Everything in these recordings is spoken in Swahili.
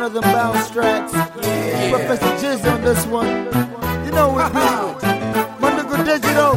of them bounce tracks. Professor Jizz on this one. You know what we do. Mandugu Digital,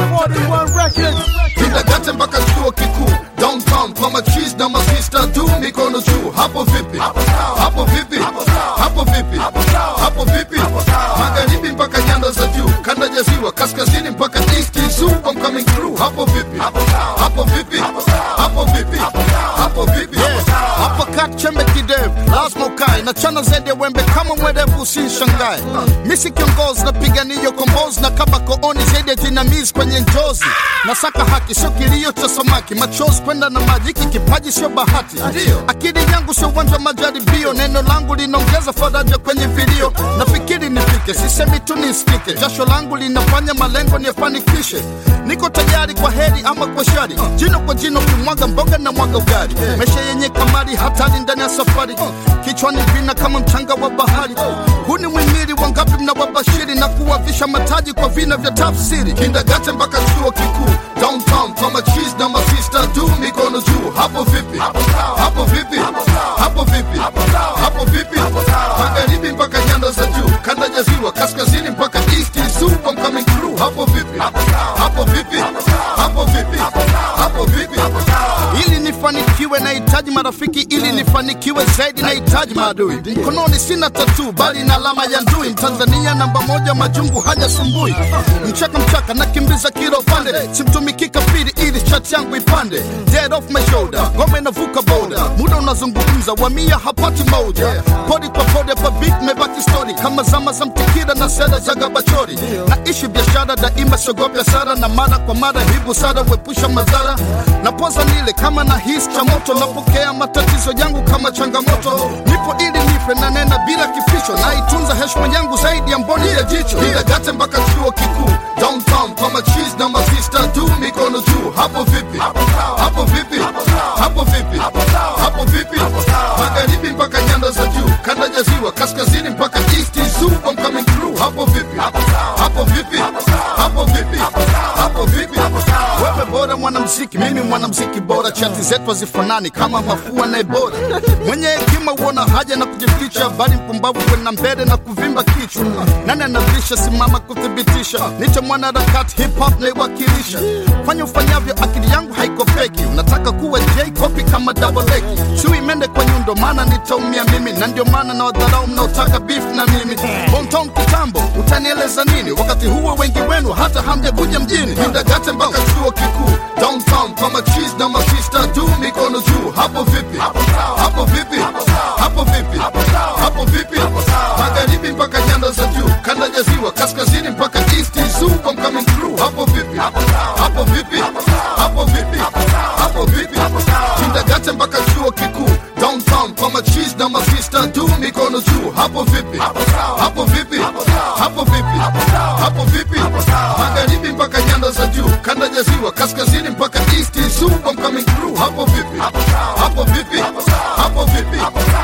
41 Records. Kindergarten mpaka chuo kikuu downtown kwa machis na masista tu mikono juu hapo vipi hapo vipi hapo vipi hapo vipi magharibi mpaka nyanda za juu kanda ya ziwa kaskazini mpaka east zoo I'm coming through hapo vipi hapo vipi hapo vipi hapo vipi hapo kat chembe kidevu lazima ukae na chana zaidi ya wembe kama mwerevu usinshangae misi kiongozi napigania kombozi na kaba kooni zaidi ya jinamizi kwenye njozi nasaka haki sio kilio cha samaki machozi kwenda na maji hiki kipaji sio bahati akili yangu sio uwanja wa majaribio neno langu linaongeza faraja kwenye vilio nafikiri nifike sisemi tu nisikike jasho langu linafanya malengo niyafanikishe niko tayari kwa heri ama kwa shari jino kwa jino kimwaga mboga na mwaga ugali maisha yenye kamari hatari ndani ya safari kichwani vina kama mchanga wa bahari huu ni mwimiri wangapi mnawabashiri na kuwavisha mataji kwa vina vya tafsiri kindagate mpaka chuo kikuu downtown kwa machis na masista tu mikono juu hapo vipi hapo vipi hapo vipi hapo vipi magharibi mpaka nyanda za juu kanda ya ziwa kaskazini mpaka east zoo I'm coming through hapo vipi hapo vipi hapo vipi hapo vipi ili nifanikiwe nahitaji marafiki ili nifanikiwe zaidi nahitaji maadui mkononi sina tatu bali na alama ya ndui mtanzania namba moja majungu hajasumbui mchaka mchaka nakimbiza kilo pande simtumiki kafiri ili chat yangu ipande dead off my shoulder ngome navuka boda muda unazungumza wamia hapati moja podi kwa podi hapa big mebaki story kama zama za mtikira na sera za gabachori naishi biashara daima siogopi hasara na mara kwa mara hii busara huepusha madhara napoza nile kama na hisi cha moto napokea matatizo yangu kama changamoto nipo ili nife na nena bila kificho naitunza heshima yangu zaidi ya mboni ya jicho Kindergarten mpaka chuo kikuu downtown kwa machis na masista tu mikono juu hapo vipi hapo vipi hapo vipi hapo vipi magharibi mpaka nyanda za juu kanda ya ziwa kaskazini mpaka east zoo I'm coming through hapo vipi hapo vipi hapo vipi hapo vipi wewe bora mwanamziki mimi mwanamziki bora chati zetu hazifanani kama mafua na ebora mwenye hekima huona haja na kujificha bali mpumbavu kwenda mbele na kuvimba kichwa nani anavisha simama kuthibitisha nicho mwanaharakati hip hop naiwakilisha fanya ufanyavyo akili yangu haiko feki unataka kuwa j copy kama double X. chui mende kwa nyundo maana nitaumia mimi na ndio maana na wadharau mnaotaka beef na mimi bonton kitambo utanieleza nini wakati huo wengi wenu hata hamjakuja mjini kindagate mpaka chuo kikuu downtown kwa machis na masista tu mikono juu hapo vipi hapo vipi hapo vipi hapo vipi magharibi mpaka nyanda za juu kanda ya ziwa kaskazini mpaka east zoo I'm coming through hapo vipi hapo vipi hapo vipi hapo vipi kindagate mpaka chuo kikuu downtown kwa machis na masista tu mikono juu hapo vipi hapo vipi hapo vipi hapo vipi magharibi mpaka nyanda za juu kanda ya ziwa kaskazini mpaka east zoo I'm coming through hapo vipi hapo vipi hapo vipi